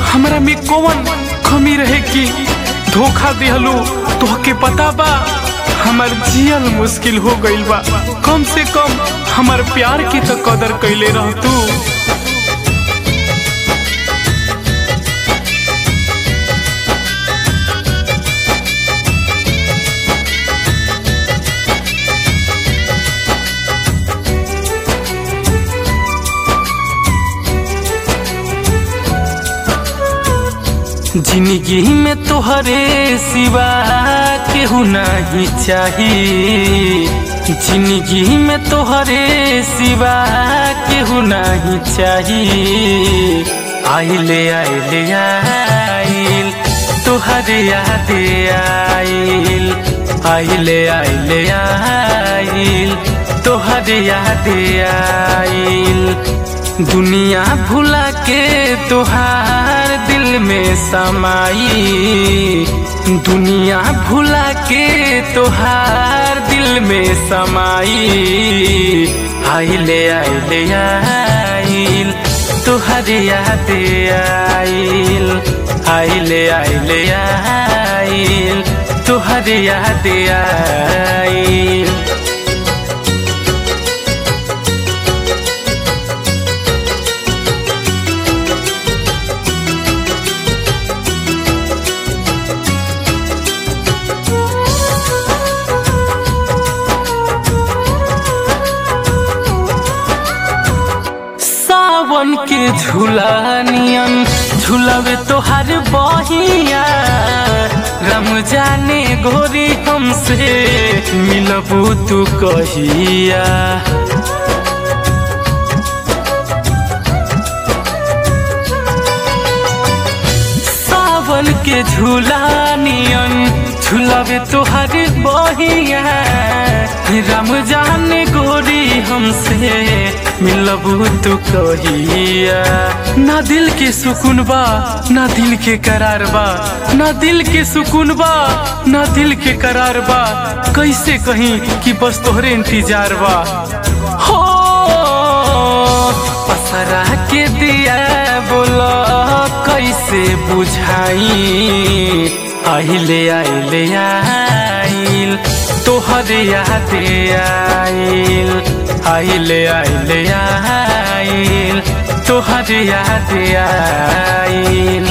हमरा में कौन कमी रहे कि धोखा दिहलू तोहके पता बा हमर जियल मुश्किल हो गइल बा कम से कम हमर प्यार की तो कदर कैले रह तू जिंदगी में तोहरे सिवा केहू नहीं चाही जिंदगी में तोहरे सिवा केहू नहीं चाही आइले आइले आइल तोहरे याद आइल आइले आइले आइल तोहरे याद आइल दुनिया भुला के तोहार दिल में समाई दुनिया भुला के तोहार दिल में समाई आइले आइले आइल तोहर याद आइल आइले आइले आइल तोहर याद आइल सावन के झूला नियन झूलवे तोहार बहिया रम जाने गोरी हमसे मिलबू तू कहिया सावन के झूला नियन झूलवे तोहार बहिया रम जाने गोरी हमसे मिलबू तू कहिया ना दिल के सुकून बा ना दिल के करार बा ना दिल के सुकून बा ना दिल के करार बा कैसे कहीं कि बस तोहरे इंतजार बा हो पसरा के दिया बोला कैसे बुझाई आइले आइले आइल तोहर याद आइल आइले आइले आइल तोहर याद आइल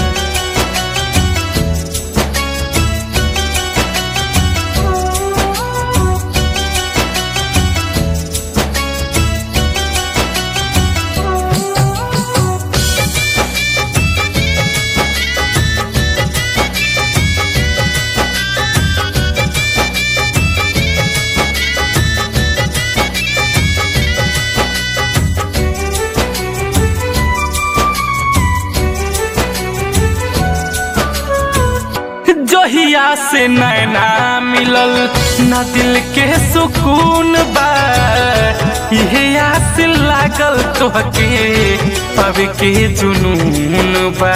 जहिया से नैना मिलल न दिल के सुकून बा इहे आस लागल तोहके पब के जुनून बा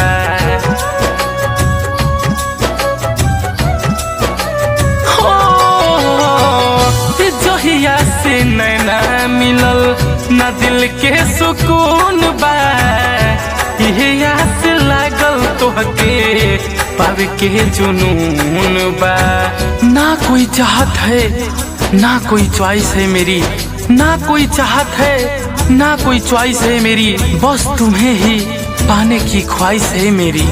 हो, जहिया से नैना मिलल न दिल के सुकून बा इहे आस लागल तोहके पावे के जुनून बा ना कोई चाहत है ना कोई च्वाइस है मेरी ना कोई चाहत है ना कोई च्वाइस है मेरी बस तुम्हें ही पाने की ख्वाहिश है मेरी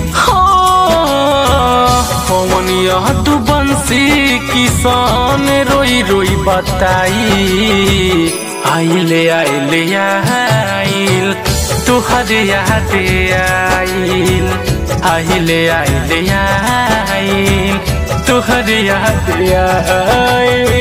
पवन यह तू बंसी किसान रोई रोई बताई आइले आइले आइल तुहर याद आइल आइले आइले आइल तुहर याद आइल